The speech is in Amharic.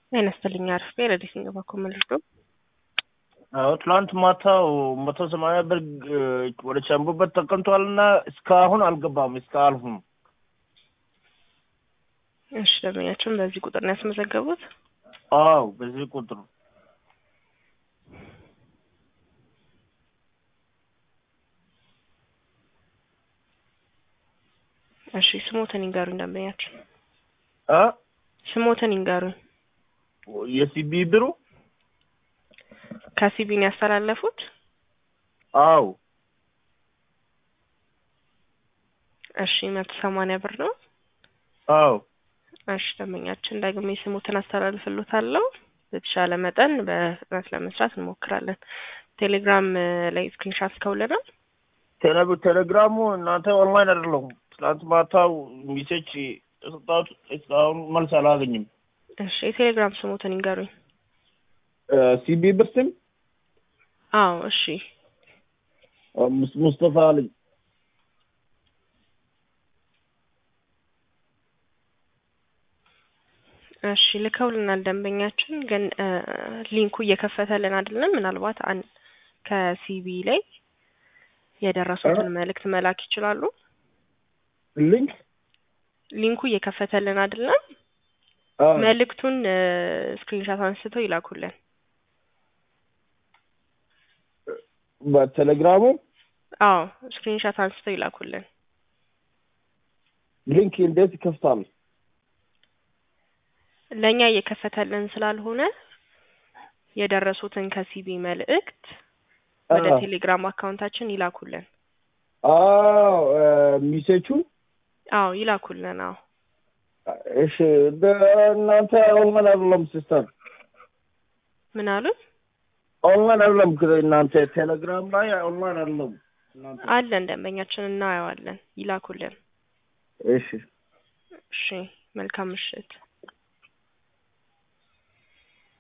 ጤና ይስጥልኝ አርፌ ረዲት እንገባ ኮመልዶ አዎ ትላንት ማታው መቶ ሰማንያ ብር ግ- ወደ ቻምቡበት ተቀምጧል እና እስካሁን አልገባም። እስካሁን እሺ ደንበኛችን በዚህ ቁጥር ነው ያስመዘገቡት። አዎ በዚህ ቁጥር እሺ ስሞትን ይንገሩኝ ደንበኛችን አ ስሞትን ይንገሩኝ። የሲቢ ብሩ ከሲቢን ያስተላለፉት አዎ እሺ መቶ ሰማንያ ብር ነው። አዎ እሺ ደንበኛችን ዳግሜ ስሞትን አስተላልፍሎታለሁ። በተሻለ መጠን በፍጥነት ለመስራት እንሞክራለን። ቴሌግራም እ, ላይ ስክሪንሻት ከውለናል። ቴሌ- ቴሌግራሙ እናንተ ኦንላይን አይደለሁም። ትላንት ማታው ሚሴጅ የሰጣሁት እስካሁን መልስ አላገኝም። እሺ የቴሌግራም ስሞትን ይንገሩኝ። ሲቢ ብር ስም አዎ እሺ ሙስ- ሙስጠፋ አለኝ። እሺ ልከውልናል። ደንበኛችን ግን እ, ሊንኩ እየከፈተልን አይደለም። ምናልባት አን ከሲቢ ላይ የደረሱትን መልእክት መላክ ይችላሉ። ሊንክ ሊንኩ እየከፈተልን አይደለም። አዎ መልእክቱን ስክሪንሻት አንስተው ይላኩልን። በቴሌግራሙ አዎ ስክሪንሻት አንስተው ይላኩልን። ሊንክ እንዴት ይከፍታል? ለእኛ እየከፈተልን ስላልሆነ የደረሱትን ከሲቢ መልእክት ወደ አዎ ቴሌግራም አካውንታችን ይላኩልን። አዎ ሚሴቹ አዎ ይላኩልን። አዎ እሺ እናንተ ኦንላይን አይደለም ሲስተር ምን አሉ? ኦንላይን አይደለም እናንተ ቴሌግራም ላይ ኦንላይን አይደለም እናንተ አለን ደንበኛችን እናየዋለን። ይላኩልን። እሺ እሺ መልካም ምሽት።